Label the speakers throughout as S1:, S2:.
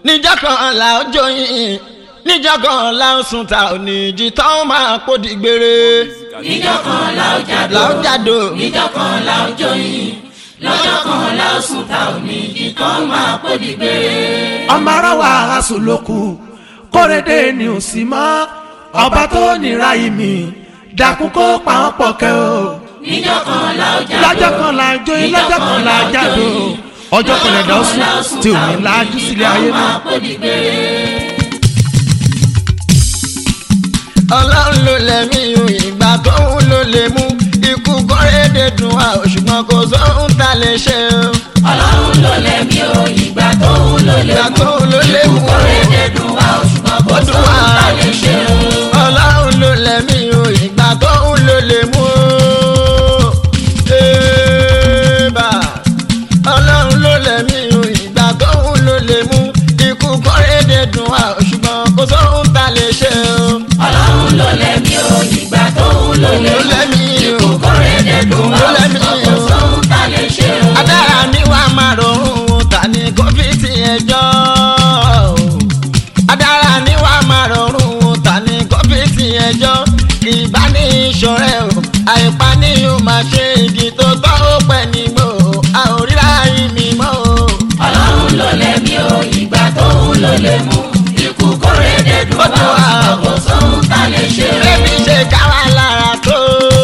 S1: níjọ́ kan là ó joyin níjọ́ kan là ó sùn ta ò ní jí tán máa kó di gbére.
S2: níjọ́ kan la ó jàdó
S1: là ó jàdó
S2: níjọ́ kan la ó joyin lọ́jọ́ kan la ó sùn ta ò ní jí tán máa kó di gbére.
S3: ọmọ ara wa aṣọ lóku kórèdè ni ò sí mọ́ ọba tó nira yìí mi dàkún kó pa wọ́n pọ̀ kẹ́ o
S2: níjọ́ kan la ó jàdó
S3: lọ́jọ́ kan la jóyin lọ́jọ́ kan la jàdó ọjọ́ kan lẹ̀dá sùn tí ò ní lájú sílé ayé mọ́.
S2: máa kó di gbére.
S1: ọlọ́run ló lẹ́mí o ìgbà tóun ló lè mú ikú kọ́rẹ́dẹ̀ dùn wá o ṣùgbọ́n kò sóhun tá lè ṣe o.
S2: ọlọ́run ló lẹ́mí o ìgbà tóun ló lè
S1: ìgbà
S2: mú
S1: tóun ló lè mú o.
S2: kórèdè dùn wá o ṣùgbọ́n kò
S1: Ó dùn
S2: sóhun
S1: wá.
S2: tá lè ṣe o.
S1: ọlọ́run ló lẹ́mí o ìgbà tóun ló lè mú o. Ébà. ọlọ́run ló lẹ́mí o ìgbà tóun ló lè mú ikú kọ́rẹ́dẹ̀ dùn wá o ṣùgbọ́n kò sóhun tá lè ṣe o.
S2: ọlọ́run ló lẹ́mí o ìgbà tóun ló lè
S1: ló
S2: mú
S1: lẹ́mí o.
S2: kórèdè dùn wá
S1: Ló
S2: o
S1: lẹ́mí
S2: ṣùgbọ́n kò
S1: o.
S2: sóhun tá lè ṣe o.
S1: adára ni wà á máa rọrùn ta ni kò fi ti ẹjọ́ adára ni wà á máa rọrùn ta ni kò fi ti ẹjọ́ ìbánisọ̀rẹ́ o àìpa ni yóò máa ṣe igi tó tọ́ ó pẹ́ nígbò a ò ríra ìmí mọ́ o.
S2: ọlọ́run ló lẹ́mí o ìgbà tóun ló lè mú ikú kórèdè dùn
S1: Ó
S2: wá
S1: dùn
S2: o
S1: wá.
S2: ṣùgbọ́n kò sóhun tá lè ṣe o.
S1: Bébí ṣe ká wá lára tó.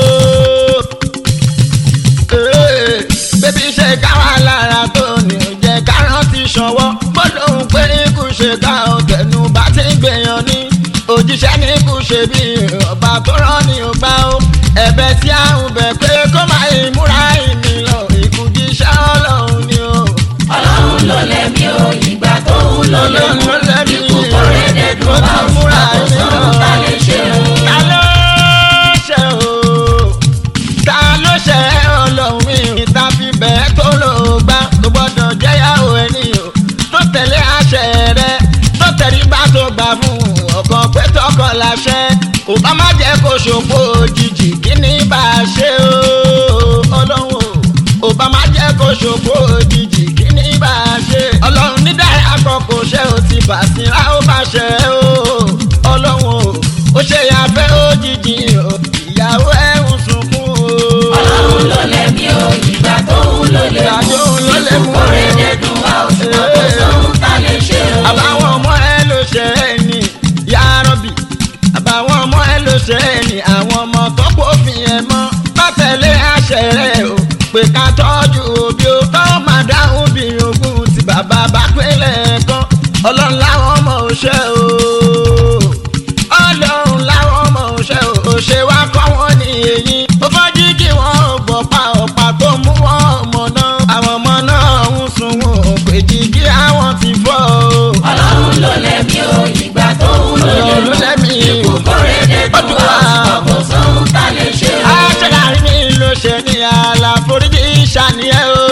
S1: Ee, Bébí ṣe ká wá lára tó ni ò jẹ́ ká rántí ṣọwọ́. Gbọ́dọ̀ ń pé ikú ṣe ká o tẹnu bá ti ń gbèyàn ní. Òjíṣẹ́ ní ikú ṣe bí ọba tó rán ni ò gbá o. Ẹ̀bẹ̀ tí a ń bẹ̀ pé kó máa ìmúra ìmì lọ. Ikú jíṣẹ́ ọlọ́run ni o.
S2: ọlọ́run ló lẹ́mí o ìgbà tóun ló lè mú
S1: Ọlọ́run ló lẹ́mí
S2: ikú kórèdè dùn wá o
S1: múra
S2: ṣùgbọ́n kò
S1: ìmì
S2: sóhun
S1: lọ.
S2: tá lè ṣe o.
S1: ta ló ṣe o ta ló ṣe ọlọ́run mi ìta fi bẹ́ẹ̀ tó lò gbá tó gbọ́dọ̀ jẹ́yàwó ẹni o tó tẹ̀lé àṣẹ rẹ tó tẹ̀lé bá tó gbà fún ọkàn pé tọkọ láṣẹ kò bá má jẹ́ kó ṣòfò òjijì kí ni bá a ṣe o ọlọ́run o ò bá má jẹ́ kó ṣòfò òjijì kí ni bá a ṣe ọlọ́run ní dára àkọ́kọ́ ṣe ò ti bàṣírà ó bá ṣe o ọlọ́run o ó ṣe yàfẹ́ òjijì o ìyàwó ẹ̀ ń sunkún o.
S2: ọlọ́run ló lẹ́mí o ìgbà tóun ló lè
S1: Ìgbà
S2: mú
S1: tóun ló lè
S2: ikú
S1: mú.
S2: kórèdè dùn wá o ṣùgbọ́n kò sóhun tá lè ṣe o.
S1: àbáwọn ọmọ ẹ ló ṣe é ní yárọ̀bì àbáwọn ọmọ ẹ ló ṣe é ní àwọn ọmọ tó kófin ẹ mọ́ bá tẹ̀lé àṣẹ rẹ o pé ká tọ́jú òbí o tọ́ máa dáhùn bí ogún tí bàbá bá pínlẹ̀ kan ọlọ́run láwọn ọmọ òṣè o ọlọ́run láwọn ọmọ òṣè o òṣè wa kọ́ wọn ní èyí ó fọ́jú kí wọ́n gbọ́ pa ọ̀pá tó mú wọn ọmọ náà àwọn ọmọ náà ń sun wọn ò pèjì kí àwọn ti fọ́ o.
S2: ọlọ́run ló lẹ́mí o ìgbà tóun ló lè
S1: Ọlọ́run ló
S2: mú
S1: lẹ́mí o.
S2: ikú kórèdè
S1: Ó
S2: dùn
S1: dùn
S2: wá
S1: wá.
S2: o ṣùgbọ́n kò sóhun tá lè ṣe o.
S1: aṣọ́lárí mi ló ṣe ní àlàforíjì ìṣàníyẹ o.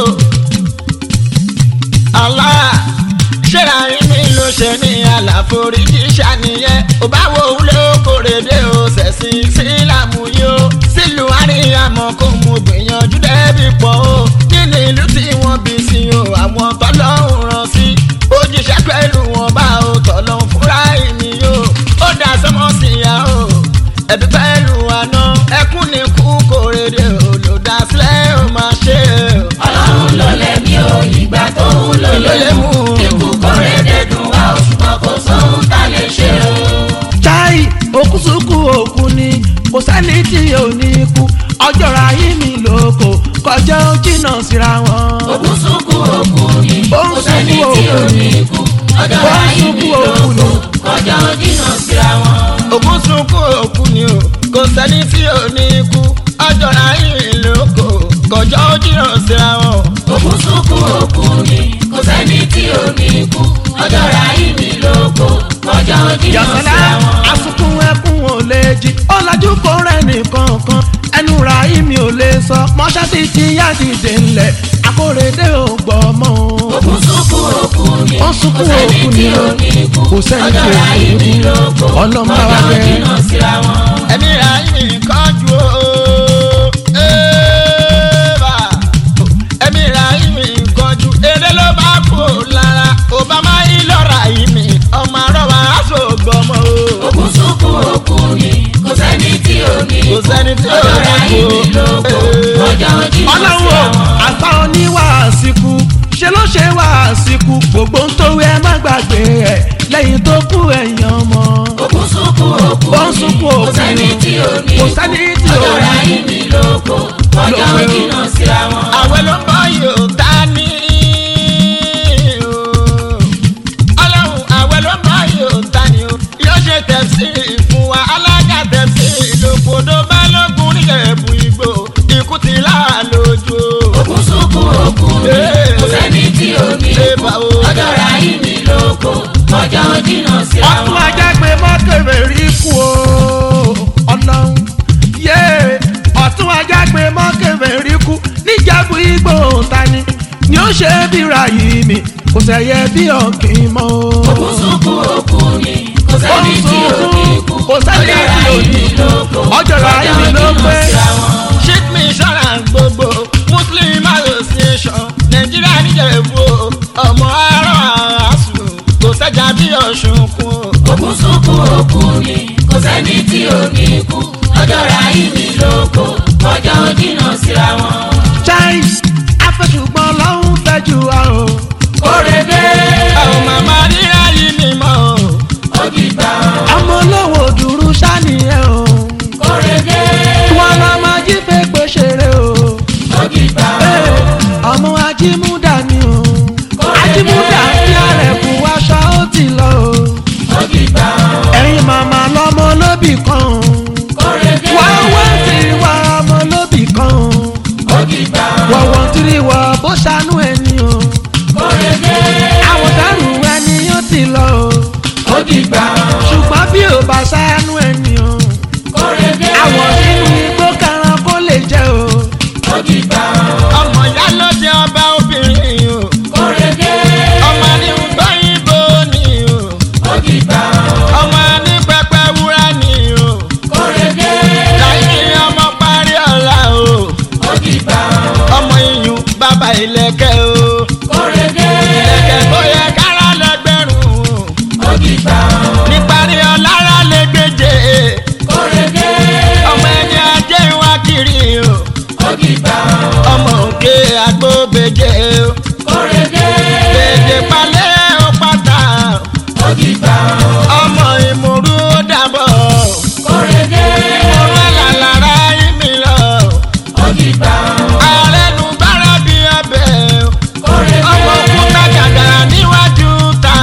S1: Allah ṣẹ́lárí mi ló ṣe ní àlàforíjì ìṣàníyẹ. ò bá wo wúlò kórèdè o ṣẹ̀sìn sílámù yìí o. sílùú àríyàmọ̀ kò mú gbìyànjú débi pọ̀ o. nínú ìlú tí wọ́n bí sí o àwọn tọ́lọ́hún rán sí. òjíṣẹ́ pẹ̀lú wọn bá o tọ́lọ́hún fúnra ènìyàn o. ó dá sọ́mọ́ sí ya o ẹbí pẹ̀lú àná ẹkún ní kú kórèdè olùdásílẹ̀ ó máa ṣe
S2: ọlọ́run ló lẹ́mí o ìgbà tóun ló
S1: ló
S2: lè
S1: lè
S2: mú
S1: mú
S2: ikú kórèdè dùn wá o ṣùgbọ́n kò sóhun tá lè ṣe o.
S3: chai òkúsùkú òkú ni kò sẹ́ni tí ò ní kú ọjọ́ ra yí mi lóko kọjá ó jìnnà síra wọn.
S2: òkú sunkún òkú ni
S3: Ó ń
S2: kò sẹ́ni
S3: sunkún
S2: tí ò
S3: òkú
S2: ní
S3: ni.
S2: ikú ọjọ́
S3: Ó ń
S2: ayé mi
S3: sunkún òkú
S2: lóko
S3: ni.
S2: kọjá ó jìnnà síra wọn.
S1: òkun sunkún òkú ni o kò sẹ́ni tí ò ní kú ọjọ́ ráyè lóko kọjọ́ ó jìnnà síra wọn.
S2: òkú sunkún òkú ni kò sẹ́ni tí ò ní ikú ọjọ́ ayé mi lóko kọjá ó jìnnà
S3: yàtọ̀lá
S2: síra wọn.
S3: asukun ẹkún ò lè jí ọ̀làjú kò rẹ̀ nìkan kan ẹnu ra yí mi ò lè sọ mọ́ṣáṣí ti yá dìde ńlẹ̀ akóredé ò gbọ́ mọ́ o.
S2: òkú sunkún òkú ni
S3: Ó
S2: kò
S3: sunkún
S2: sẹ́ni
S3: òkú
S2: tí
S3: ni
S2: ò
S3: o.
S2: ní ikú
S3: Kò sẹ́ni tí ò
S2: ọjọ́
S3: ní
S2: ayé mi
S3: ikú.
S2: lóko
S3: Ọlọ́run bá wa
S2: kọjá ó
S3: bẹ̀.
S2: jìnnà síra wọn.
S1: ẹ̀mí ráyè kánjú o. Ẹ́ẹ̀bà. ẹ̀mí ráyè kánjú eré ló bá kú lára obama yìí lọ́ra
S3: lẹ́yìn tó kú ẹ̀yìn ọmọ.
S2: òkun sunkún òkú
S3: Ó ń sunkún òkú
S2: kò sẹ́ni tí ò ní
S3: kò sẹ́ni tí ò
S2: ọjọ́
S3: ní.
S2: Ráhìmí lóko ọjọ́
S3: Lóko.
S2: jìnnà síra wọn.
S1: àwẹ̀ ló ń bọ̀ yóò ta ní. ọlọ́run àwẹ̀ ló ń bọ̀ yóò ta ní o. yóò ṣe tẹ̀sí fún wa alága tẹ̀sí lòkòdó balógun níjẹ̀bù igbó ikú ti láà lójú.
S2: òkun sunkún òkú ni
S1: Ee.
S2: kò sẹ́ni tí ò ní
S1: Ee,
S2: kú
S1: bá o.
S2: ọjọ́ Ráhìmí lóko ọjọ́ jìnnà síra
S3: ọtún
S2: wọn.
S3: ajá pé mọ́kèrè rí kú o ọlọ́run yé ọtún ajá pé mọ́kèrè rí kú níjàgbé igbó tani ni ó ṣe bí Ráhìmí kò sẹ̀yẹ bí ọ̀kìn mọ́ o.
S2: òkun sunkún òkú ni kò sẹ́ni tí ò ní kú
S3: kò sẹ́ni
S2: ọjọ́
S3: tí ò ní
S2: Ráhìmí
S3: kú
S2: lóko
S3: ọjọ́ Ráhìmí ló
S2: jìnnà
S3: pé.
S2: síra wọn.
S1: ship me insurance gbogbo muslim association nàìjíríà níjẹ̀bú o. ọmọ arọ àásù kò sẹ́jà bí ọ̀ṣun kún o.
S2: òkun sunkún òkú ni kò sẹ́ni tí ò ní kú ọjọ́ Ráhìmí lóko ọjọ́ jìnnà síra wọn.
S3: Chimes afẹ́sùgbọ́n lọ́hún fẹ́ jù wá o.
S2: kórede
S1: àwọn màmá ríra yìí ni mọ́ o.
S2: òdìgbà
S3: ọmọ olówó dúró sánìyẹn o.
S2: kórede
S3: wọn lọ máa jí fẹ́ pé ṣeré o.
S2: òdìgbà
S3: Ee, ọmọ ajímúdà ni o. ajímúdà fi ààrẹ kú aṣọ ó ti lọ o.
S2: òdìgbà
S3: ẹ̀yin màmá lọ́mọ olóbì kan o.
S2: kórede
S3: wá wá sí wa ọmọ olóbì kan o.
S2: òdìgbà
S3: wọ̀wọ̀ tiri wọ̀ bó ṣàánú ẹni o.
S2: kórede
S3: àwọn dárù ẹni yóò ti lọ o.
S2: òdìgbà
S3: ṣùgbọ́n bí ò bá ṣàánú ẹni o.
S2: kórede
S3: àwọn sínú igbó karan kó lè jẹ o.
S2: òdìgbà
S1: ọmọ ìyá ló jẹ ọba obìnrin o.
S2: kórede
S1: ọmọ ní gbọ́yìnbó ni o.
S2: òdìgbà
S1: ọmọ ní pẹpẹ wúrà ni o.
S2: kórede
S1: láyé ọmọ parí ọ̀la o.
S2: òdìgbà
S1: ọmọ iyùn bàbá ìlẹ̀kẹ̀ o.
S2: kórede
S1: ìlẹ̀kẹ̀ tó yẹ kára lẹ́gbẹ̀rún o.
S2: òdìgbà
S1: níparí ọ̀lára lè gbèjè.
S2: kórede
S1: ọmọ ẹni ajé wa kiri o.
S2: òdìgbà
S1: ọmọ òkè agbóbejè o.
S2: kórede
S1: gbèjè palẹ̀ ó pátá o.
S2: òdìgbà
S1: ọmọ ìmúrú ó dàbọ̀
S2: kórede
S1: ìmúrú àlàlára ìmì lọ
S2: òdìgbà
S1: àrẹnu bára bí ọbẹ̀
S2: kórede
S1: ọmọ òkúta gàgàrà níwájú ta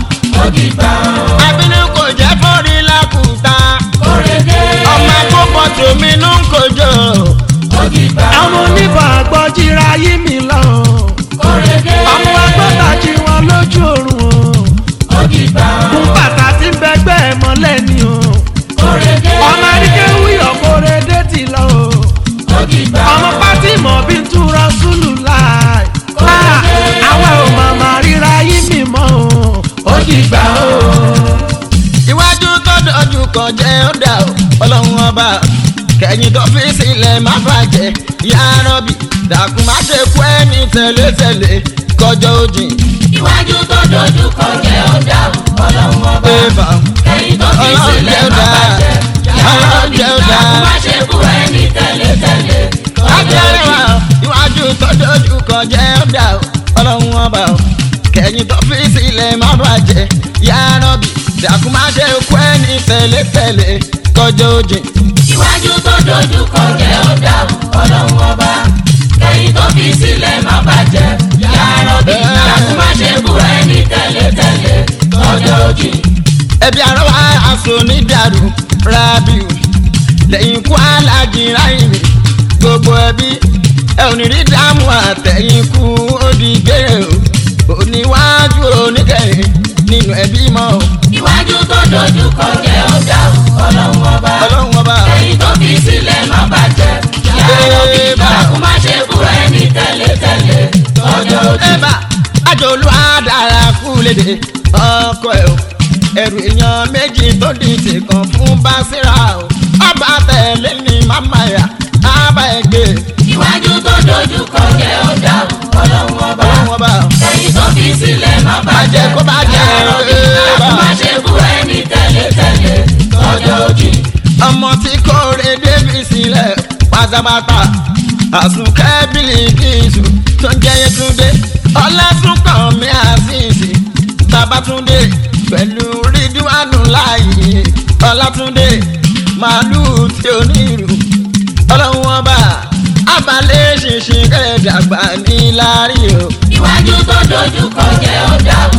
S2: òdìgbà
S1: abínú kò jẹ́ fọ́rí lákùúta
S2: kórede
S1: ọmọ àkókò tòmínú kò jọ
S2: òdìgbà
S3: àwọn oníbà gbọ́jìra yí mi lọ.
S2: kórede
S3: ọmọ agbọ́ta jí wọn lójú oorun o.
S2: òdìgbà
S3: kún bàtà tí ń bẹgbẹ́ ẹ̀ mọ́lẹ̀ ni o.
S2: kórede
S3: ọmọ aríkéwì ọ̀kọ́rẹ́dẹ́ ti lọ o.
S2: òdìgbà
S3: ọmọ pátí mọ̀ bí ń túra sùlù láì. àwa ò màmá ríra yí mi mọ́ o. ó dìgbà o.
S1: iwájú tó dojú kọ jẹ́ ó dà o ọlọ́run ọba kẹ̀yìn tó fi sílẹ̀ má bàjẹ́ yá rọ́bì dàkún má ṣe kú ẹni tẹ̀lé-tẹ̀lé kọjọ́ òjì
S2: iwájú tó dojú kọ jẹ́ ọ̀dà ọlọ́run ọba
S1: bébà
S2: ẹ̀yìn tó fi
S1: ọlọ́run
S2: sílẹ̀
S1: jẹ́ ó
S2: má
S1: dà
S2: bàjẹ́ yàrá
S1: ọlọ́run jẹ́ ó dà.
S2: òdìgbà má ṣe kú ẹni tẹ̀lé-tẹ̀lé ọjọ́
S1: Ajẹ́rìwá
S2: òdì
S1: iwájú tó dojú kọ jẹ́ ọ̀dà o, ọlọ́run ọba o. Kẹ̀yìn tó fi sílẹ̀ má bàjẹ́, yá rọ́bì, dàkú má ṣe kú ẹni tẹ̀lé-tẹ̀lé kọjọ́ òjì.
S2: iwájú tó dojú kọ jẹ́ ọ̀dà ọlọ́run ọba ẹ̀yìn tó fi sílẹ̀ má bàjẹ́ yàrá òdìgbà má ṣe kú ẹni tẹ̀lé-tẹ̀lé ọjọ́ òdì
S1: Ẹbí àrọ́wá aṣọ onídàrú rábìù. Lẹ́yìn ikú alájì ráyìnì, gbogbo ẹbí. Ẹ ò ní rí dáàmú àtẹ̀yìn ikú ó di gbére o. Oníwájú oníkẹyìn nínú ẹbí mọ́ o.
S2: iwájú tó dojú kọ jẹ́ ọ̀dà ọlọ́run ọba
S1: Ọlọ́run ọba o.
S2: ẹ̀yìn tó fi sílẹ̀ má bàjẹ́ yàrá òdìgbà má ṣe kú ẹni tẹ̀lé-tẹ̀lé ọjọ́ òdì
S1: ẹ̀bà àjòlú àdàrà kú lédè ọkọ ẹ̀ o ẹrù èèyàn méjì tó di tìkan fún Básírà o ọba tẹ̀lé ní màmá yà ábà ẹgbẹ́
S2: iwájú tó dojú kọ jẹ́ ọ̀dà ọlọ́run ọba
S1: ọlọ́run ọba o.
S2: ẹ̀yìn tó fi sílẹ̀ má bàjẹ́
S1: Bàjẹ́ kó bàjẹ́,
S2: yàrá òdìgbà
S1: ẹ̀bà.
S2: má ṣe kú ẹni tẹ̀lé-tẹ̀lé ọjọ́ òdì
S1: ọmọ tí kò rè débi sílẹ̀ pátápátá àsùnkẹ́ bílíkìsù tó ń jẹ́ Yétúndé ọlásùnkàn mi àṣìṣì Babátúndé pẹ̀lú rídíwánù láàyè ọlátúndé màálùú tí ó ní ìlú ọlọ́run ọba abalẹ̀ ṣinṣin kẹ́ẹ̀dàgbà ní láàrin o.
S2: iwájú tó dojú kọ jẹ́ ọ̀dà